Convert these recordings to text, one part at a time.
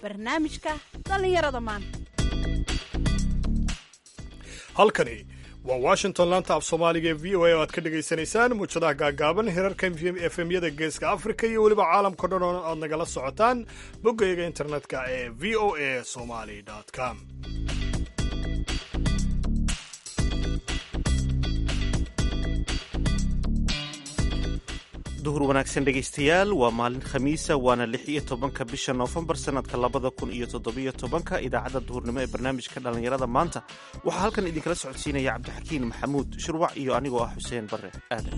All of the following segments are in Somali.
barnaamijka dhallinyarada maanta halkani waa washington laanta af soomaaliga ee v o a oo aad ka dhegaysanaysaan muujadaha gaagaaban hirarka efemyada geeska afrika iyo weliba caalamkao dhan oo aad nagala socotaan boggayga internetka ee v o a somali com duhur wanaagsan dhegaystayaal waa maalin khamiisa waana lix iyo tobanka bisha noofembar sannadka labada kun iyo toddobiyo tobanka idaacadda duhurnimo ee barnaamijka dhallinyarada maanta waxaa halkan idinkala socodsiinaya cabdixakiin maxamuud shurwac iyo anigoo ah xuseen barre aadan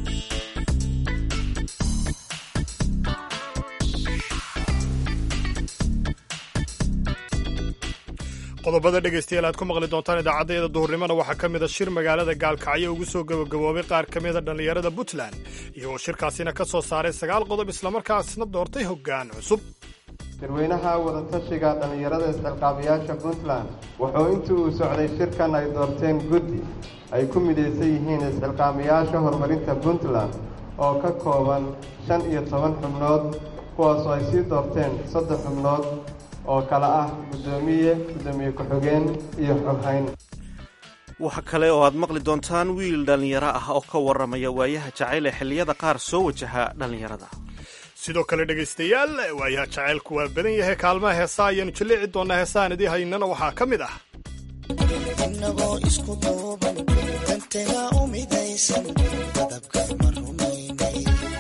qodobada dhegaystayaal aad ku maqli doontaan idaacaddayada duhurnimona waxaa ka mid a shir magaalada gaalkacyo ugu soo gabagaboobay qaar ka mida dhallinyarada puntland iyagoo shirkaasina ka soo saaray sagaal qodob islamarkaasna doortay hoggaan cusub shirweynaha wadatashiga dhallinyarada isxilqaabayaasha puntland wuxuu intii uu socday shirkan ay doorteen guddi ay ku midaysan yihiin isxilqaamayaasha horumarinta puntland oo ka kooban shan iyo toban xubnood kuwaasoo ay sii doorteen saddex xubnood oo kale ah guddoomiye guddoomiye ku-xigeen iyo xoghayn waxa kale oo aad maqli doontaan wiil dhallinyaro ah oo ka warramaya waayaha jacayl ee xilliyada qaar soo wajaha dhallinyarada sidoo kale dhegaystayaal waayaha jacaylku waa badan yahay kaalmaha heesaa ayaanu jaleeci doonaa heesaan idii haynana waxaa ka mid ah inagoo isku duuban danteena u midaysan dadabka ma rumaynay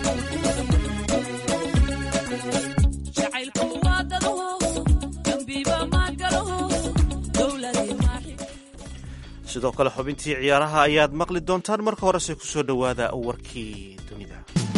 sidoo kale xubintii ciyaaraha ayaad maqli doontaan marka horese ku soo dhowaada warkii dunida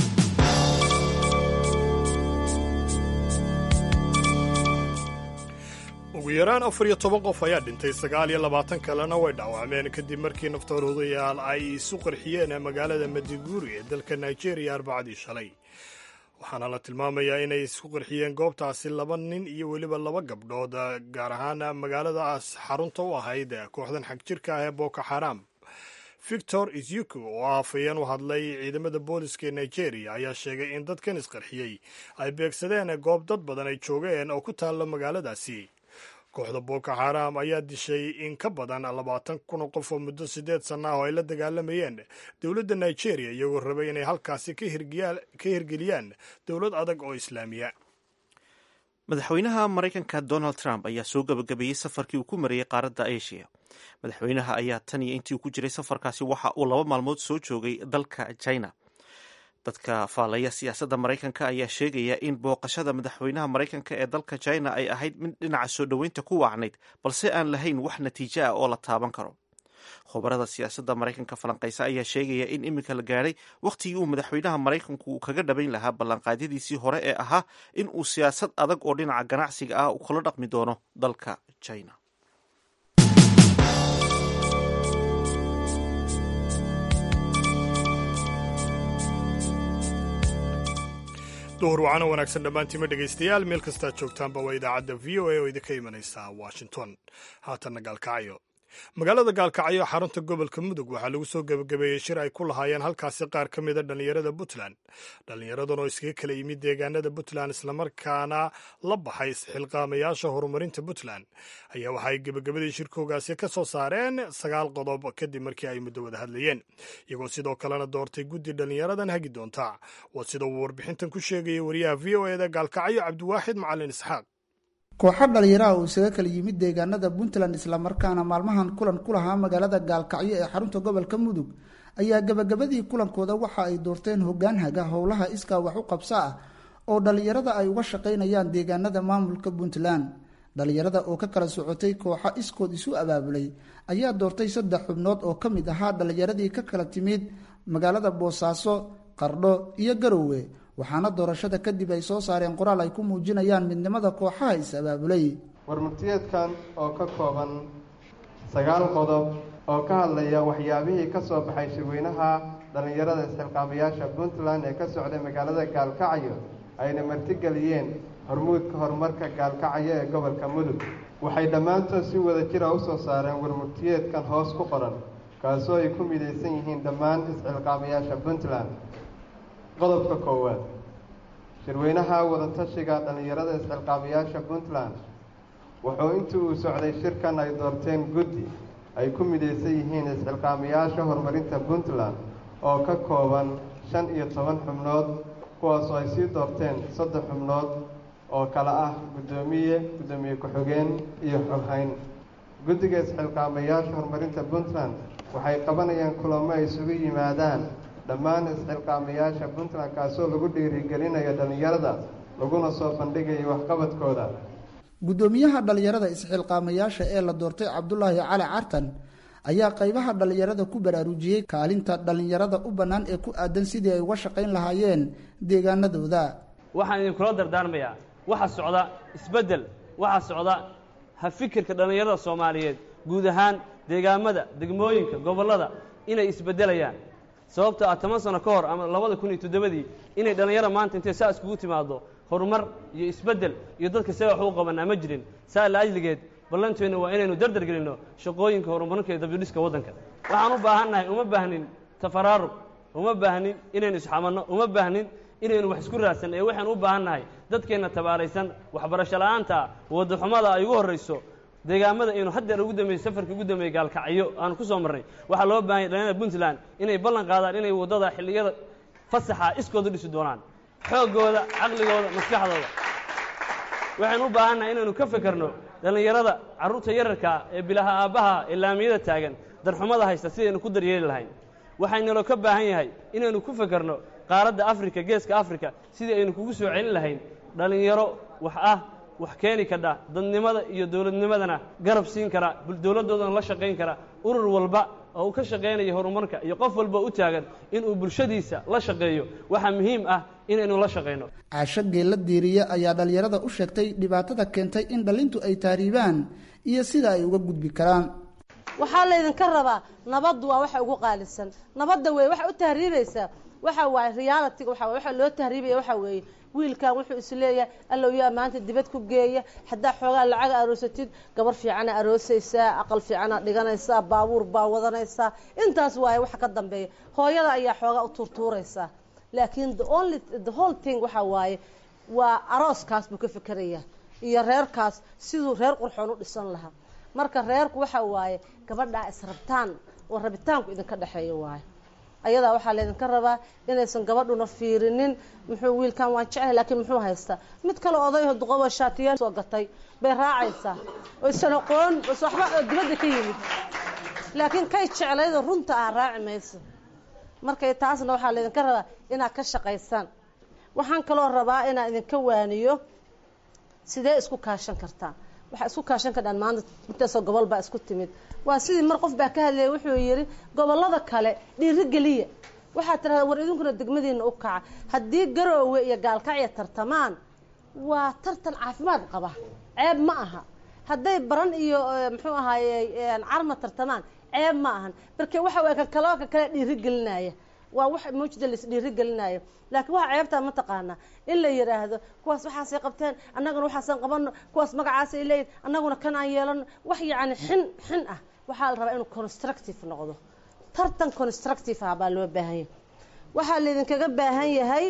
ugu yaraan afar iyo toban qof ayaa dhintay sagaal iyo labaatan kalena way dhaawacmeen kadib markii naftaruudayaal ay isu qarxiyeen magaalada madiguri ee dalka nigeria arbacadii shalay waxaana la tilmaamayaa inay isku qarxiyeen goobtaasi laba nin iyo weliba laba gabdhood gaar ahaan magaaladaas xarunta u ahayd kooxdan xagjirka ah ee boko xaram victor isyuku oo afayeen u hadlay ciidamada booliska ee nigeria ayaa sheegay in dadkan isqarxiyey ay beegsadeen goob dad badan ay joogeen oo ku taalla magaaladaasi kooxda boko xaram ayaa dishay in ka badan labaatan kun oo qof oo muddo siddeed sanna ah oo ay la dagaalamayeen dowladda nigeria iyagoo rabay inay halkaasi ka hirgeliyaan dowlad adag oo islaamiya madaxweynaha maraykanka donald trump ayaa soo gabagabeeyey safarkii uu ku marayey qaaradda asia madaxweynaha ayaa tan iyo intii uu ku jiray safarkaasi waxa uu laba maalmood soo joogay dalka china dadka faalaya siyaasadda maraykanka ayaa sheegaya in booqashada madaxweynaha maraykanka ee dalka china ay ahayd mid dhinaca soo dhoweynta ku wacnayd balse aan lahayn wax natiijo ah oo la taaban karo khubarada siyaasadda maraykanka falanqaysa ayaa sheegaya in iminka la gaadhay wakhtigii uu madaxweynaha maraykanku kaga dhabayn lahaa ballanqaadyadiisii hore ee ahaa in uu siyaasad adag oo dhinaca ganacsiga ah kula dhaqmi doono dalka china duhur wacana wanaagsan dhammaantiima dhegaystayaal meel kastaad joogtaanba waa idaacadda v o a oo idinka imanaysa washington haatanna gaalkacyo magaalada gaalkacyo xarunta gobolka mudug waxaa lagu soo gebagabeeyey shir ay ku lahaayeen halkaasi qaar ka mida dhallinyarada puntland dhallinyaradan oo iskaga kala yimid deegaanada puntland islamarkaana la baxay isxilqaamayaasha horumarinta puntland ayaa waxaay gebagabadii shirkoogaasi ka soo saareen sagaal qodob kadib markii ay muddo wada hadlayeen iyagoo sidoo kalena doortay guddi dhallinyaradan hagi doonta waa sida uu warbixintan ku sheegaya wariyaha v o eda gaalkacyo cabdiwaaxid macalin isxaaq kooxo dhalinyaraha uu isaga kala yimid deegaanada puntland islamarkaana maalmahan kulan ku lahaa magaalada gaalkacyo ee xarunta gobolka mudug ayaa gabagabadii kulankooda waxa ay doorteen hoggaan haga howlaha iskaa wax u qabso ah oo dhalinyarada ay uga shaqaynayaan deegaanada maamulka puntland dhalinyarada oo ka kala socotay kooxo iskood isu abaabulay ayaa doortay saddex xubnood oo ka mid ahaa dhalinyaradii ka kala timid magaalada boosaaso qardho iyo garowe waxaana doorashada kadib ay soo saareen qoraal ay ku muujinayaan midnimada kooxaha is-abaabulay warmurtiyeedkan oo ka kooban sagaal qodob oo ka hadlaya waxyaabihii ka soo baxay shirweynaha dhallinyarada isxilqaamayaasha puntland ee ka socday magaalada gaalkacyo ayna martigeliyeen hormuudka horumarka gaalkacyo ee gobolka mudug waxay dhammaantood si wada jira u soo saareen warmurtiyeedkan hoos ku qoran kaasoo ay ku midaysan yihiin dhammaan isxilqaamayaasha puntland qodobka koowaad shirweynaha wadatashiga dhallinyarada isxilqaabayaasha puntland wuxuu intii uu socday shirkan ay doorteen guddi ay ku midaysan yihiin isxilqaamayaasha horumarinta puntland oo ka kooban shan iyo toban xubnood kuwaasoo ay sii doorteen saddex xubnood oo kale ah guddoomiye guddoomiye ku-xigeen iyo xoghayn guddiga isxilqaamayaasha horumarinta puntland waxay qabanayaan kulamo ay isugu yimaadaan dhammaan isxilqaamayaasha puntland kaasoo lagu dhiirigelinayo dhallinyarada laguna soo bandhigayo waxqabadkooda guddoomiyaha dhallinyarada isxilqaamayaasha ee la doortay cabdulaahi cali cartan ayaa qaybaha dhallinyarada ku baraarujiyey kaalinta dhallinyarada u bannaan ee ku aadan sidii ay uga shaqayn lahaayeen deegaanadooda waxaan idinkula dardaarmayaa waxa socda isbeddel waxa socda ha fikirka dhallinyarada soomaaliyeed guud ahaan deegaamada degmooyinka gobollada inay isbeddelayaan sababto ah toban sano ka hor ama labada kun iyo toddobadii inay dhallinyara maanta intay saa iskugu timaado horumar iyo isbeddel iyo dadka see wax u qabanaa ma jirin saa la ajligeed ballanteenna waa inaynu dardar gelinno shaqooyinka horumarinka iyo dabdidhiska waddanka waxaan u baahannahay uma baahnin tafaraarug uma baahnin inaynu isxamanno uma baahnin inaynu wax isku raadsan ee waxaan u baahannahay dadkeenna tabaaraysan waxbarasho la'aanta waddaxumada ay ugu horrayso deegaamada aynu haddeer ugu dambeeyey safarkii ugu dambeeyey gaalkacyo aanu ku soo marnay waxaa loo baahanya dhallinyarada puntland inay ballan qaadaan inay waddada xilliyada fasaxa iskooda dhisi doonaan xooggooda caqligooda maskaxdooda waxaynu u baahannahay inaynu ka fekerno dhallinyarada carruurta yararkaa ee bilaha aabbaha ee laamiyada taagan darxumada haysta sidaynu ku daryeeli lahayn waxaynaloo ka baahan yahay inaynu ku fekerno qaaradda afrika geeska afrika sidii aynu kugu soo celin lahayn dhallinyaro wax ah wax keeni kadha dadnimada iyo dowladnimadana garab siin kara dowladdoodana la shaqayn kara urur walba oo uu ka shaqaynaya horumarka iyo qof walba u taagan inuu bulshadiisa la shaqeeyo waxaa muhiim ah inaynu la shaqayno caasho geella diiriye ayaa dhallinyarada u sheegtay dhibaatada keentay in dhallintu ay taariibaan iyo sida ay uga gudbi karaan waxaa laydinka rabaa nabaddu waa waxa ugu qaalisan nabadda wey waxa u tahriibaysaa waxa waaye realitiga waxa waye waxa loo tahriibaya waxa weeye wiilkan wuxuu is leeyahay allow yaa maanta dibad ku geeya haddaa xoogaa lacaga aroosatid gabar fiicana aroosaysaa aqal fiicana dhiganaysaa baabuur baa wadanaysaa intaas waaye waxa ka dambeeya hooyada ayaa xoogaa u tuurtuuraysaa laakiin the only the whole thing waxa waaye waa arooskaas buu ka fikerayaa iyo reerkaas siduu reer qurxoon u dhisan lahaa marka reerku waxa waaye gabadhaa israbtaan oo rabitaanku idinka dhexeeya waaye ayadaa waxaa laydinka rabaa inaysan gabadhuna fiirinin muxuu wiilkan waan jeclay laakiin muxuu haystaa mid kale odayho duqobo shaatiyaal soo gatay bay raacaysaa oysan aqoon os waxba oo dibadda ka yimid laakiin kay jeclaydo runta ah raaci mayso markay taasna waxaa laydinka rabaa inaad ka shaqaysaan waxaan kaloo rabaa inaan idinka waaniyo sidee isku kaashan kartaa waxaa isku kaashan kardhaan maanta intaasoo gobol baa isku timid waa sidii mar qof baa ka hadlayay wuxuu yidhi gobollada kale dhiirigeliya waxaa tirahdaa war idinkuna degmadiina u kaca haddii garoowe iyo gaalkacya tartamaan waa tartan caafimaad qaba ceeb ma aha hadday baran iyo muxuu ahaaye carma tartamaan ceeb ma ahan marka waxa waye kan kaloo kan kale dhiirigelinaya waa wax mawjida lais dhiirigelinaayo laakiin waxaa ceebtaa ma taqaanaa in la yidhaahdo kuwaas waxaasay qabteen annaguna waxaasaan qabano kuwaas magacaasay leeyihin annaguna kan aan yeelano wax yacni xin xin ah waxaa la rabaa inuu constructive noqdo tartan constructive ah baa loo baahan yahay waxaa laydinkaga baahan yahay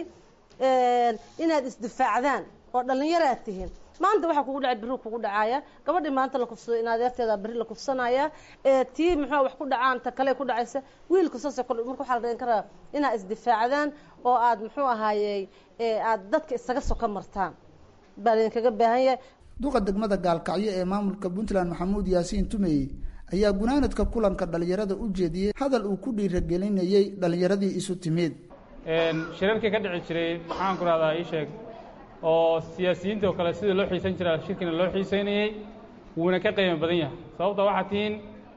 inaad isdifaacdaan oo dhallinyaraad tihiin maanta waxaa kugu dhacay berri kugu dhacaaya gabadhii maanta la kufsado in adeerteeda berri la kufsanaya ee tii muxuu wax ku dhacaan ta kale ku dhacaysa wiilka saasoo kale marka waxaa la dhagan karaa inaad isdifaacdaan oo aad muxuu ahaayey aad dadka isaga soka martaan baa laydinkaga baahan yahay duqa degmada gaalkacyo ee maamulka puntland maxamuud yaasiin tumey ayaa gunaanadka kulanka dhallinyarada u jeediyey hadal uu ku dhiiragelinayey dhallinyaradii isu timid shirarkii ka dhici jiray maxaan ku rahdaa ii sheeg oo siyaasiyiinta oo kale sidii loo xiisan jiraa shirkina loo xiisaynayey wuuna ka qiimo badan yahay sababta waxaad tihiin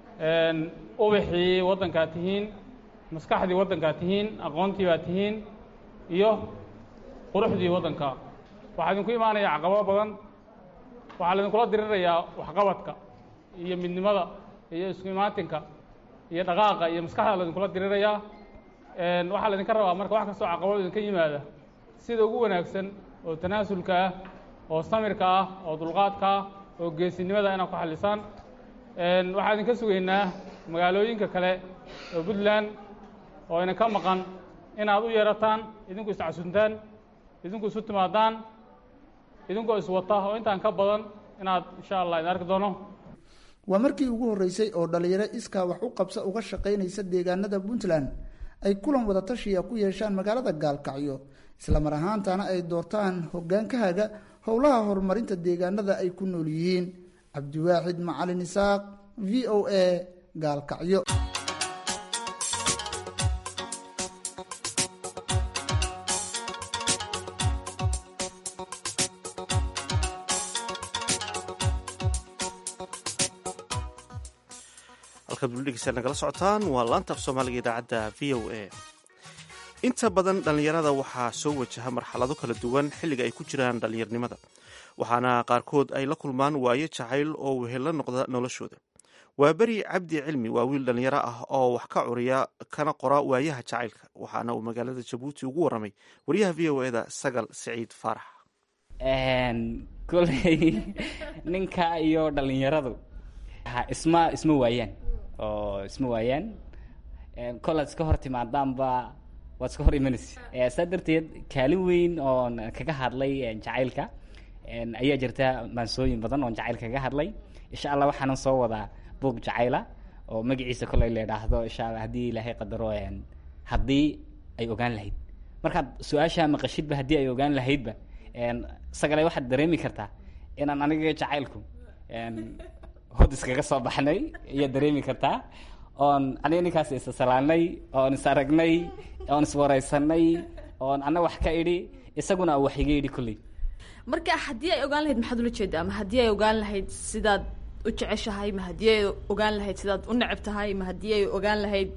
ubaxii waddankaad tihiin maskaxdii waddankaad tihiin aqoontii baad tihiin iyo quruxdii waddanka waxaa idinku imaanaya caqabado badan waxaa laidinkula dirirayaa waxqabadka iyo midnimada iyo isku imaatinka iyo dhaqaaqa iyo maskaxda laidinkula dirirayaa waxaa laydinka rabaa marka wax kastoo caqabado idinka yimaada sida ugu wanaagsan oo tanaasulka ah oo samirka ah oo dulqaadka ah oo geesinimada inaad ku xallisaan waxaa idinka sugaynaa magaalooyinka kale oo puntland oo idinka maqan inaad u yeerataan idinku iscasuntaan idinku isu timaadaan idinkoo iswata oo intaan ka badan inaad insha allah idin arki doono waa markii ugu horreysay oo dhalinyaro iskaa wax u qabsa uga shaqaynaysa deegaanada puntland ay kulan wada tashiya ku yeeshaan magaalada gaalkacyo islamar ahaantana ay doortaan hoggaankahaga howlaha horumarinta deegaanada ay ku nool yihiin cabdiwaaxid macalin isaaq v o a gaalkacyo halkaad weli dhegeysaa nagala socotaan waa laanta af soomaaliga idaacadda v o a inta badan dhallinyarada waxaa soo wajaha marxalado kala duwan xilliga ay ku jiraan dhallinyarnimada waxaana qaarkood ay la kulmaan waayo jacayl oo wehella noqda noloshooda waa beri cabdi cilmi waa wiil dhallinyaro ah oo wax ka curiya kana qora waayaha jacaylka waxaana uu magaalada jabuuti ugu waramay wariyaha v o eda sagal siciid faarax koley ninka iyo dhallinyaradu isma isma waayaan oo isma waayaan kolaad iska hor timaadaanba waad iska hor imanaysa saa darteed kaalin weyn oon kaga hadlay jacaylka ayaa jirta maansooyin badan oon jacayl kaga hadlay insha allah waxaanan soo wadaa buog jacayla oo magaciisa koley la idhaahdo insha allah haddii ilaahay qadaro haddii ay ogaan lahayd markaad su-aashaa maqashidba haddii ay ogaan lahaydba sagale waxaad dareemi kartaa inaan aniga jacaylku hod iskaga soo baxnay ayaad dareemi kartaa oon aniga ninkaas isasalaanay oon is aragnay oon iswareysanay oon ana wax ka idhi isaguna wax iga idhi kulley marka haddii ay ogaan lahayd maxaad ula jeedaa ma haddii ay ogaan lahayd sidaad u jeceshahay ma haddii ay ogaan lahayd sidaad u neceb tahay ma haddii ay ogaan lahayd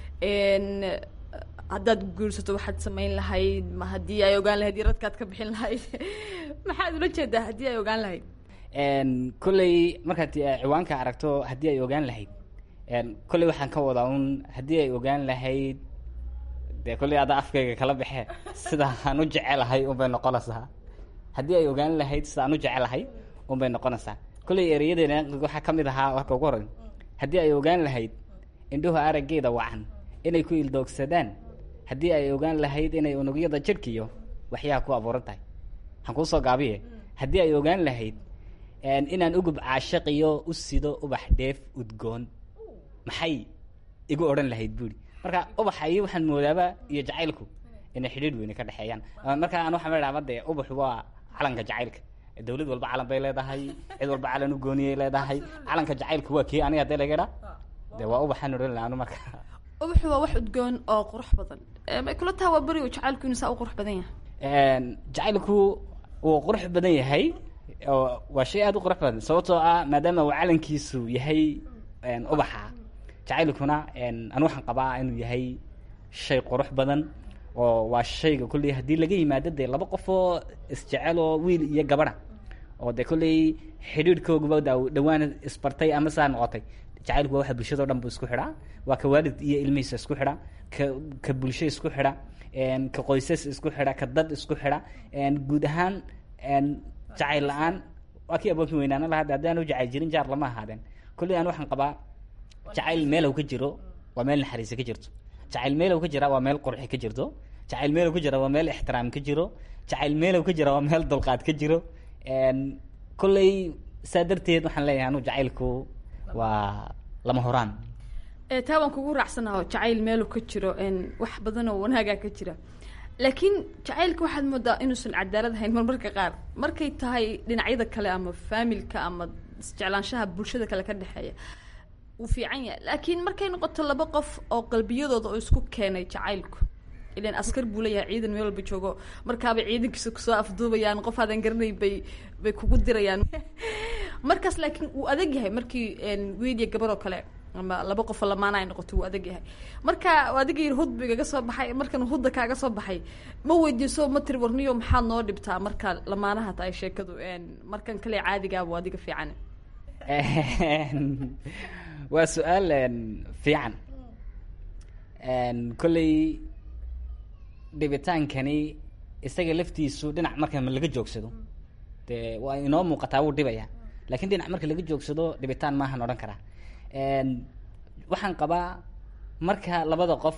haddaad guursato waxaad samayn lahayd ma haddii ay ogaan lahayd yaradkaad ka bixin lahayd maxaad ula jeedaa haddii ay ogaan lahayd kolley markaad ciwaanka aragto haddii ay ogaan lahayd kolley waxaan ka wadaa un haddii ay ogaan lahayd dee kolley adaa afkayga kala baxee sida aan u jecelahay unbay noqonaysaa haddii ay ogaan lahayd sida aan u jecelahay unbay noqonaysaa kolley ereyadeena waxaa ka mid ahaa warka ugu horeyn haddii ay ogaan lahayd indhuhu araggeeda wacan inay ku ildoogsadaan haddii ay ogaan lahayd inay unugyada jidhkiyo waxyaha ku abuuran tahay waxaan kuu soo gaabiye haddii ay ogaan lahayd inaan ugub caashaqiyo u sido ubax dheef udgoon maxay igu odhan lahayd buuri marka ubaxa iyo waxaan moodaaba iyo jacaylku inay xidhiidh weyne ka dhexeeyaan marka aan waxaan idhaaba dee ubaxu waa calanka jacaylka dawlad walba calan bay leedahay cid walba calan u gooniyay leedahay calanka jacaylku waa kii aniga hadee laga idhaa dee waa ubaxaan odhan laha anu marka ubaxu waa wax udgoon oo qurux badan may kula taha waa beri uu jacaylku inuu saa u qurux badan yahay jacaylku wuu qurux badan yahay waa shay aada u qurux badan sababtoo ah maadaama uu calankiisu yahay ubaxa jacaylkuna anu waxaan qabaa inuu yahay shay qurux badan oo waa shayga kolley haddii laga yimaado dee laba qof oo isjecel oo wiil iyo gabadha oo dee kolley xidhiidhkooguba dhawaan isbartay ama saa noqotay jacaylku waa waxa bulshado dhan bu isku xidhaa waa ka waalid iyo ilmihiisa isku xidha ka ka bulsho isku xidha ka qoysas isku xidha ka dad isku xidha guud ahaan jacayl la-aan waa kii abookin weynaana lahaa haddaan u jacayl jirin jaar lama ahaadeen kolley aan waxaan qabaa jacayl meelow ka jiro waa meel naxariisa ka jirto jacayl meelow ka jira waa meel qurxi ka jirto jacayl meelow ka jira waa meel ixtiraam ka jiro jacayl meelow ka jira waa meel dulqaad ka jiro kolley saa darteed waxaan leeyahay anu jacaylku waa lama horaan taa waan kugu raacsanaho jacayl meelu ka jiro wax badan oo wanaagaa ka jira laakiin jacaylka waxaad moodaa inuusan cadaalad ahayn marmarka qaar markay tahay dhinacyada kale ama faamilka ama isjeclaanshaha bulshada kale ka dhexeeya wuu fiican yahay laakiin markay noqoto laba qof oo qalbiyadooda oo isku keenay jacaylku ilan askar buu leeyahay ciidan meel walba joogo markaabay ciidankiisa kusoo afduubayaan qof aadan garanayn bay bay kugu dirayaan markaas laakiin wuu adag yahay markii wiil iyo gabar oo kale ama laba qofoo lamaana ay noqoto wuu adag yahay marka adiga yir hud bu igaga soo baxay markan hudda kaaga soo baxay ma weydiiso ma tiri warniyo maxaad noo dhibtaa marka lamaanaha tahay sheekadu markan kale caadigaabuu adiga fiican waa su-aal fiican kolley dhibitaankani isaga laftiisu dhinac marka laga joogsado dee waa inoo muuqataa wuu dhibaya lakin dhinac marka laga joogsado dhibitaan maahan odhan karaa waxaan qabaa marka labada qof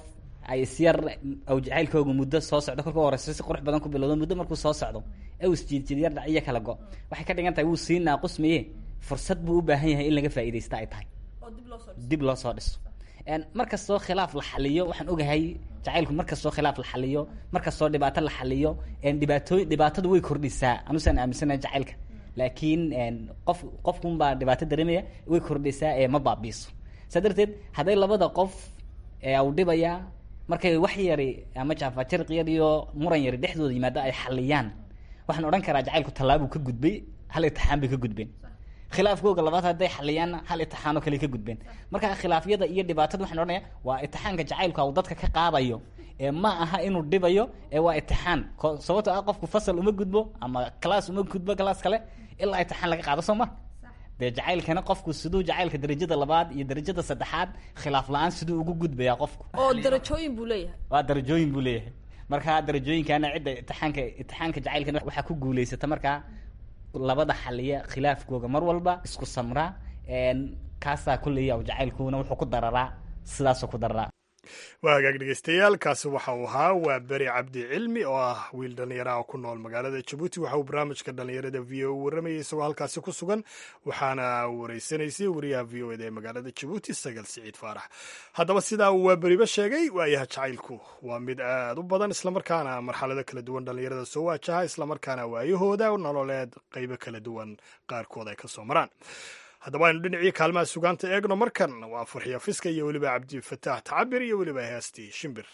ay isyar aw jacaylkooga muddo soo socdo kolka u horeysa si qurux badan ku bilowdo muddo markuu soo socdo ee uu isjiidjiid yar dhac iyo kala go waxay ka dhigan tahay wuu sii naaqusmaye fursad buu u baahan yahay in laga faa'iidaysta ay tahay dib loo soo dhiso markastoo khilaaf la xaliyo waxaan ogahay jacaylku markastoo khilaaf la xaliyo markastoo dhibaato la xaliyo dhibaatooy dhibaatadu way kordhisaa anusaan aaminsanahay jacaylka laakiin qof qofkunbaa dhibaato dareemaya way kordhisaa ee ma baabiiso saa darteed hadday labada qof u dhibayaa markay wax yari ama jaafajarqiyad iyo muran yari dhexdooda yimaado ay xaliyaan waxaan odhan karaa jacaylku tallaabuu ka gudbay hal itixaan bay ka gudbeen khilaafkooga labaad hadday xaliyaanna hal itixaanoo kale ka gudbeen marka khilaafyada iyo dhibaatada waxaan odhanaya waa itixaanka jacaylku uu dadka ka qaadayo ee ma aha inuu dhibayo ee waa itixaan sababto ah qofku fasal uma gudbo ama class uma gudbo class kale ilaa itixaan laga qaado soo ma dee jacaylkana qofku siduu jacaylka darajada labaad iyo darajada saddexaad khilaaf la-aan siduu ugu gudbayaa qofku oo darajooyin buu leeyahay waa darajooyin buu leeyahay marka darajooyinkana cidda itixaanka itixaanka jacaylkana waxaa ku guulaysata markaa labada xaliya khilaafkooga mar walba isku samraa kaasaa kuleeya jacaylkuna wuxuu ku dararaa sidaasuu ku dararaa waa hagaag dhegeystayaal kaasi waxa uu ahaa waa beri cabdi cilmi oo ah wiil dhallinyaraha ku nool magaalada jabuuti waxa uu barnaamijka dhallinyarada v o u warramayay isagoo halkaasi ku sugan waxaana wareysanaysay wariyaha v o eda ee magaalada jabuuti sagal siciid faarax haddaba sidaa uu waa beriba sheegay waayaha jacaylku waa mid aad u badan islamarkaana marxalado kala duwan dhallinyarada soo waajaha islamarkaana waayahooda nololeed qaybo kala duwan qaarkood ay ka soo maraan haddaba aynu dhinacii kaalmaha sugaanta eegno markan waa furxiya fiska iyo weliba cabdifataax tacabir iyo weliba heestii shimbir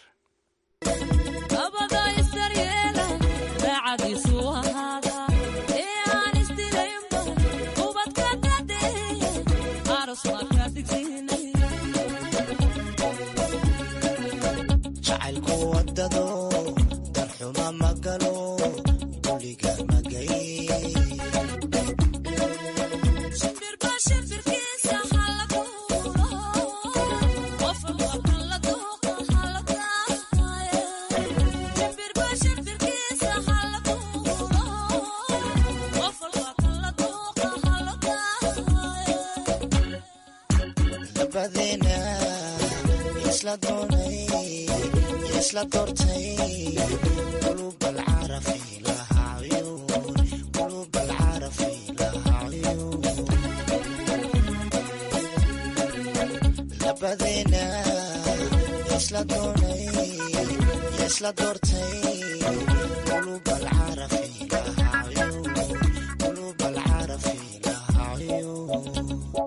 jacaylku wadado darxuma magalo duliga magay labadeena isla doonay isla doortay qulub alcarafi lahaa cuyuun qulub alcarafi lahaa cuyuun labadeena isla doonay isla doortay qulub alcarafi lahaa cuyuun qulub alcarafi lahaa cuyuun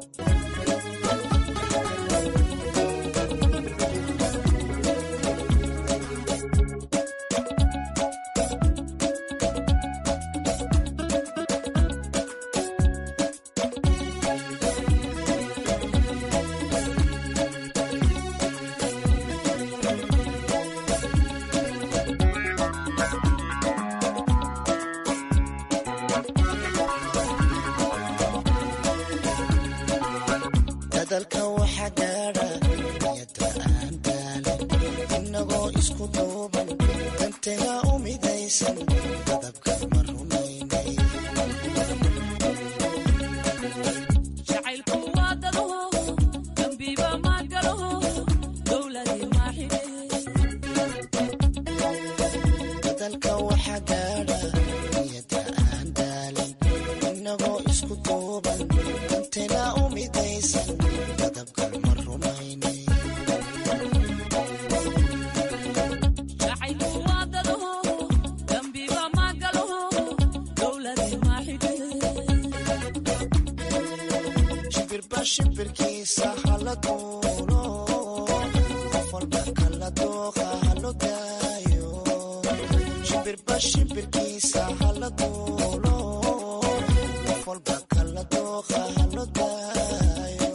dadalka waxa gaadha niyada aan daalin inagoo isku duuban danteena u midaysan dadabka ma rumaynay dadalka waxa gaadha niyada aan daalin inagoo isku duuban danteena u midaysan dadabka ma rumaynay shimbirba shimbirkiisa hala duulo qof walba kala dooqa halo daayo shimbirba shimbirkiisa hala duulo qof walba kala dooqa halo daayo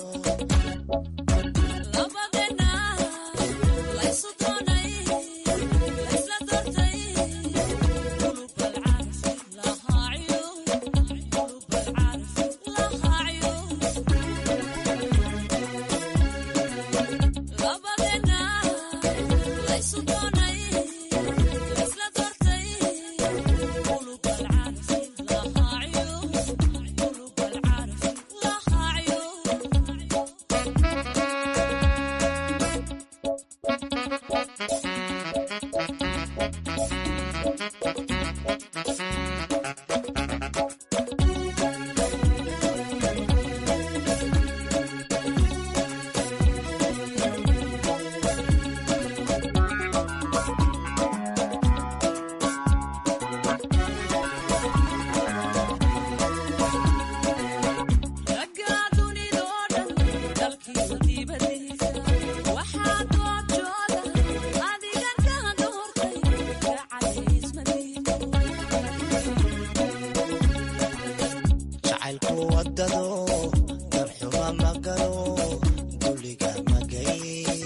jacaylku wadado darxuma magalo duliga magay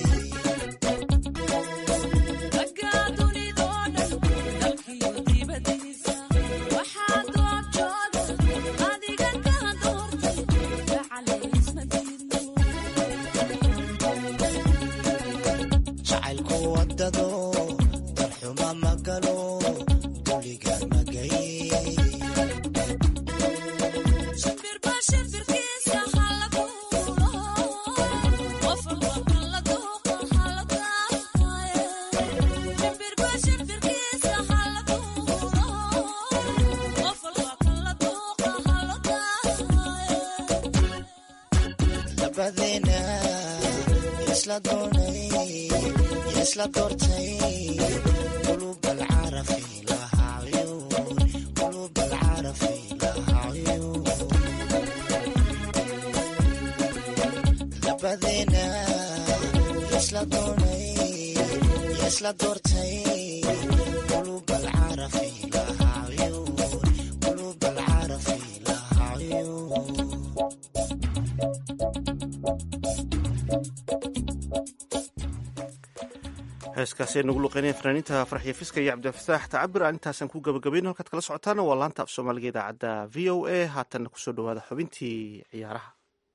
jacaylku wadado darxuma magalo duliga magay labadeena isla doonay isla doortay qulub alcarafi lahaa cuyuun qulub alcarafi lahaa cuyuun labadeena isla doonay isla doortay qulub alcarafi lahaa cuyuun qulub alcarafi lahaa cuyuun heeskaasi ay nagu luqeynaya fanaaniinta farxiyo fiska iyo cabdifataax tacabir aan intaasaan ku gabagabayno halkaad kala socotaana waa laanta af soomaaliga idaacadda v o a haatanna kusoo dhawaada xubintii ciyaaraha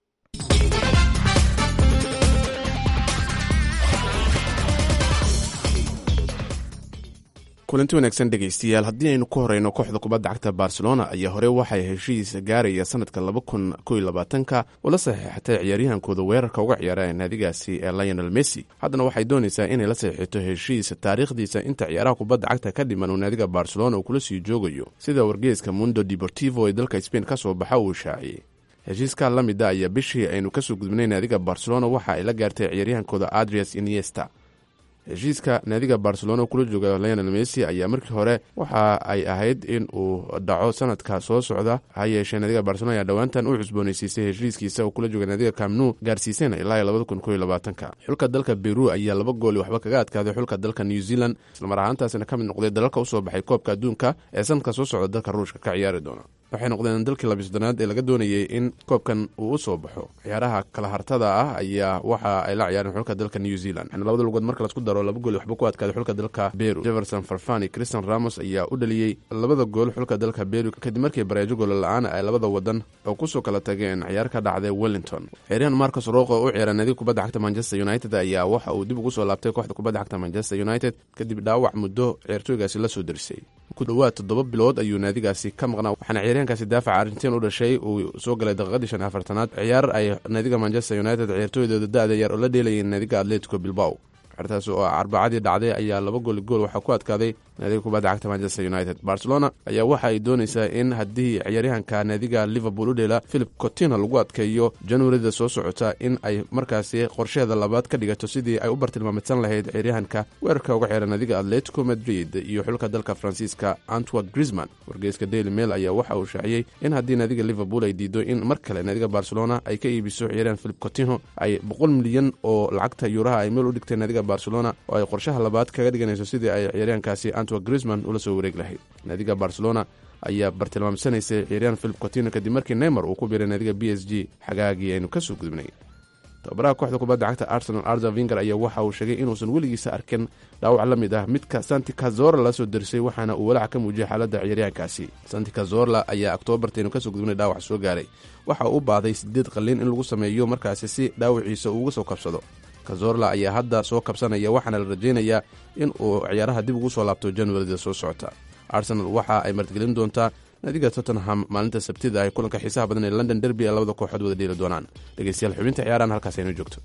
kulanti wanaagsan dhegaystayaal haddii aynu ku horeyno kooxda kubadda cagta barcelona ayaa hore waxay heshiis gaaraya sanadka laba kun koiyo labaatanka oo la saxiixatay ciyaaryahankooda weerarka uga ciyaara naadigaasi ee lionel messi haddana waxay doonaysaa inay la saxiixato heshiis taariikhdiisa inta ciyaaraha kubadda cagta ka dhiman uu naadiga barcelona uu kula sii joogayo sida wargeeska mundo deportivo ee dalka spain ka soo baxa uu shaaciyey heshiiskaa la mida ayaa bishii aynu kasoo gudbinay naadiga barcelona waxa ay la gaartay ciyaaryahankooda adrias iniesta heshiiska naadiga barcelona kula jooga lionel messi ayaa markii hore waxa ay ahayd in uu dhaco sanadka soo socda ha yeeshee naadiga barcelona ayaa dhowaantan u cusboonaysiisay heshiiskiisa oo kula jooga naadiga camnu gaarsiisayna ilaa labada kun koiyo labaatanka xulka dalka beru ayaa laba gooli waxba kaga adkaaday xulka dalka new zealand islamar ahaantaasina ka mid noqday dalalka usoo baxay koobka adduunka ee sanadka soo socda dalka ruushka ka ciyaari doona waxay noqdeen dalkii labisodonaad ee laga doonayay in koobkan uu u soo baxo ciyaaraha kala hartada ah ayaa waxa ay la ciyaareen xulka dalka new zealand waxaana labada lugood marka lasku daro laba gool waxba ku adkaaday xulka dalka beru jefferson farfani christian ramos ayaa u dhaliyey labada gool xulka dalka beru kadib markii bareejo goola la-aana ay labada wadan oo kusoo kala tageen ciyaar ka dhacday wellington ciyaaryahan marcos roqo oo u ciyaara naadiga kubadda cagta manchester united ayaa waxa uu dib ugu soo laabtay kooxda kubadda cagta manchester united kadib dhaawac muddo ciyaartooygaasi la soo derisay ku dhowaad toddoba bilood ayuu naadigaasi ka maqnaa waxaana ciyaaryahankaasi daafaca argentin u dhashay uu soo galay daqiiqadii shan afartanaad ciyaar ay naadiga manchester united ciyaartooydooda da-da yar oo la dheelayeen naadiga atletico bilbao ciyaartaas oo arbacadii dhacday ayaa laba gooli gool waxaa ku adkaaday naadiga kubadda cagta manchester united barcelona ayaa waxa ay doonaysaa in haddii ciyaaryahanka naadiga liverpool u dheela philip cotina lagu adkeeyo januarida soo socota in ay markaasi qorsheeda labaad ka dhigato sidii ay u bartilmaamidsan lahayd ciyaaryahanka weerarka uga ciyaara naadiga atletico madrid iyo xulka dalka faransiiska antwerk grisman wargeyska daily mail ayaa waxa uu shaaciyey in haddii naadiga liverpool ay diido in mar kale naadiga barcelona ay ka iibiso ciyaaryahan philip cotino ay boqol milyan oo lacagta yuuraha ay meel u dhigtay naadiga barcelona oo ay qorshaha labaad kaga dhiganayso sidii ay ciyaaryahankaasi grisman ula soo wareeg lahayd naadiga barcelona ayaa bartilmaamsanaysay ciyaaryahan philip cotino kadib markii neymar uu ku biiray naadiga b s g xagaagii aynu kasoo gudubnay tababaraha kooxda kubadda cagta arsenal arza vinger ayaa waxa uu sheegay inuusan weligiisa arkin dhaawac la mid ah midka santi kazorla la soo derisay waxaana uu walaac ka muujiyay xaaladda ciyaaryahankaasi santi kazorla ayaa oktoobartaynu kasoo gudubnay dhaawac soo gaaray waxa uu u baahday sideed qalliin in lagu sameeyo markaasi si dhaawaciisa uu uga soo kabsado kazorla ayaa hadda soo kabsanaya waxaana la rajaynayaa in uu ciyaaraha dib ugu soo laabto januarida soo socota arsenal waxa ay martigelin doontaa naadiga tottenham maalinta sabtida ay kulanka xiisaha badan ee london derby ee labada kooxood wada dheeli doonaan dhegeystayaal xubinta ciyaarahan halkaas aynu joogto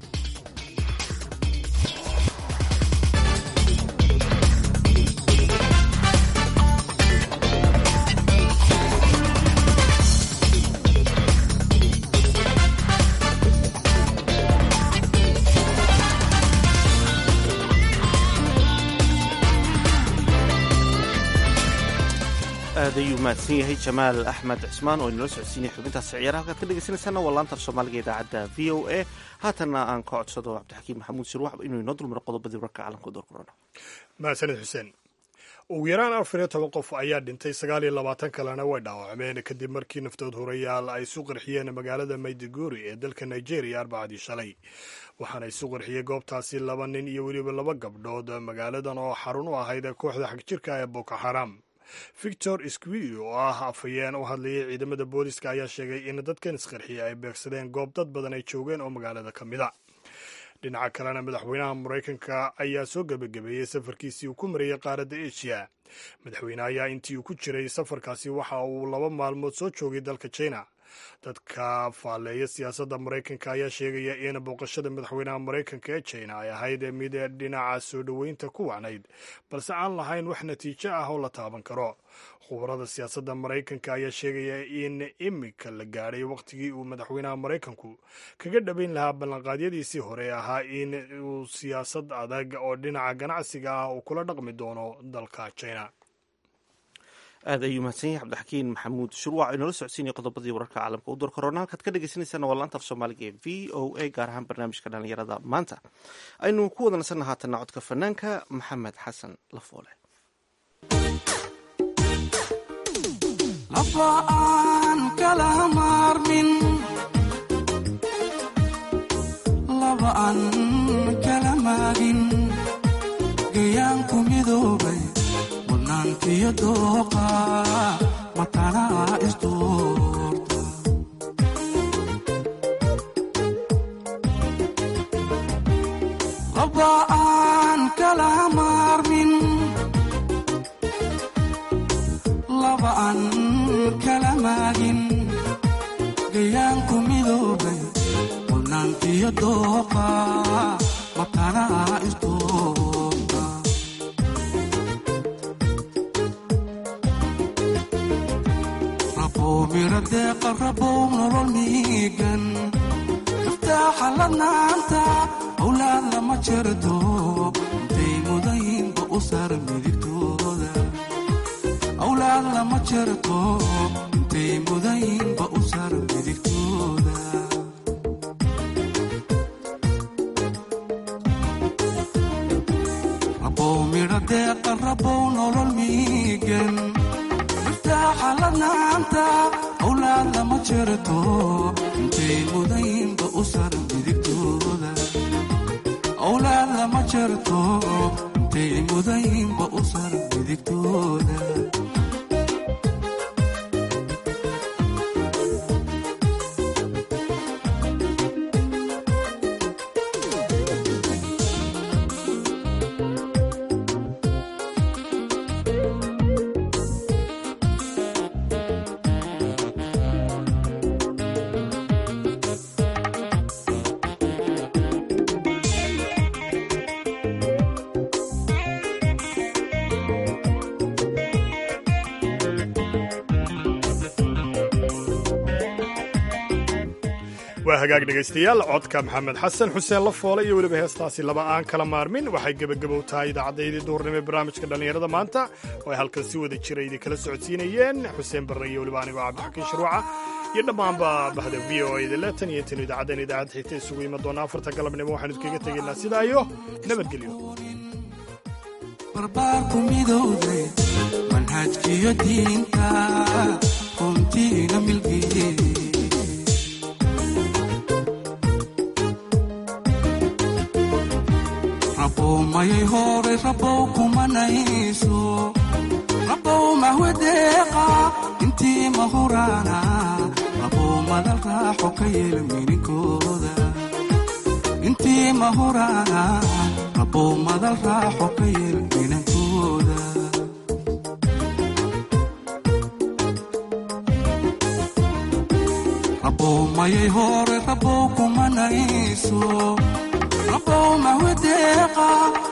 aad ayuu mahadsan yahay jamaal axmed cismaan oo inala socodsiinaya xubintaasi ciyaaraha halkaad ka dhegeysanaysaana waa laanta af soomaaliga idaacadda v o a haatanna aan ka codsado cabdixakiim maxamuud sirwax inuu inoo dulmaro qodobadii warka caalamka door korona mahadsanid xuseen ugu yaraan afar iyo toban qof ayaa dhintay sagaal iyo labaatan kalena way dhaawacmeen kadib markii naftood horayaal ay isu qarxiyeen magaalada mayduguri ee dalka nigeria arbacadii shalay waxaana isu qarxiyey goobtaasi laba nin iyo weliba laba gabdhood magaaladan oo xarun u ahayd kooxda xagjirka ee boko xaram victor squill oo ah afhayeen u hadlayay ciidamada booliska ayaa sheegay in dadkan isqarxiya ay beegsadeen goob dad badan ay joogeen oo magaalada ka mid a dhinaca kalena madaxweynaha maraykanka ayaa soo gebagabeeyey safarkiisii uu ku marayay qaaradda asia madaxweyne ayaa intii uu ku jiray safarkaasi waxa uu laba maalmood soo joogay dalka china dadka faalleeya siyaasadda maraykanka ayaa sheegaya in booqashada madaxweynaha maraykanka ee china ay ahayd mid dhinaca soo dhoweynta ku wacnayd balse aan lahayn wax natiijo ah oo la taaban karo khubarada siyaasadda maraykanka ayaa sheegaya in imika la gaadhay wakhtigii uu madaxweynaha maraykanku kaga dhabayn lahaa ballanqaadyadiisii hore ee ahaa in uu siyaasad adag oo dhinaca ganacsiga ah uu kula dhaqmi doono dalka china aad ayuu mahadsan yahay cabdixakiin maxamuud shurwac inoola socodsiinaya qodobadii wararka caalamka u door korona halkaad ka dhegeysaneysaan waa laanta af soomaaliga ee v o a gaar ahaan barnaamijka dhalinyarada maanta aynu ku wada nasanna haatanna codka fanaanka maxamed xasan lafoole laba aan kala maarmin laba aan kala maagin gayaanku midoobay mudnaantiyo dooqa matanaa isdoorta laba aan kala maarmin laba aan kala maagin gayaanku midoobay mudnaantiyo dooqa matanaa isdoorta rabow miradeeqa rabow nolol miigan iftaaxa ladnaanta awlaad lama jerto intay mudaynba u sar midigtooda awlaad lama jerto intay mudaynba u sar midigtooda rabow midhadeeqa rabow nolol miigan iftaaxa ladnaanta awlaad lama jerto intay mudaynba u sar midigtooda awlaad lama jerto intay mudaynba u sar midigtooda waa hagaag dhegaystayaal codka maxamed xasan xuseen lafoole iyo weliba heestaasi laba aan kala maarmin waxay gebagabow tahay idaacaddayadii duhurnimo ee barnaamijka dhallinyarada maanta oo ay halkan si wada jira idinkala socodsiinayeen xuseen barre iyo weliba anigoo cabdixakiin shuruuca iyo dhammaanba bahda v o a dale tan iyo intaynu idaacaddeen idaacad xigta isugu iman doona afarta galabnimo waxaanu idkaga tegaynaa sidaa iyo nabadgelyo barbaarku midowday manhajkiyo diinta runtiina milgiye rabow mayay horay rabow kumanayso rabow mahwedeeqa intii mahuraana rabow madal raaxo ka yeel mininkooda intii mahuraana rabow madal raaxo ka yeel minankooda rabow mayay horay rabow kumanayso rabow mahwedeeqa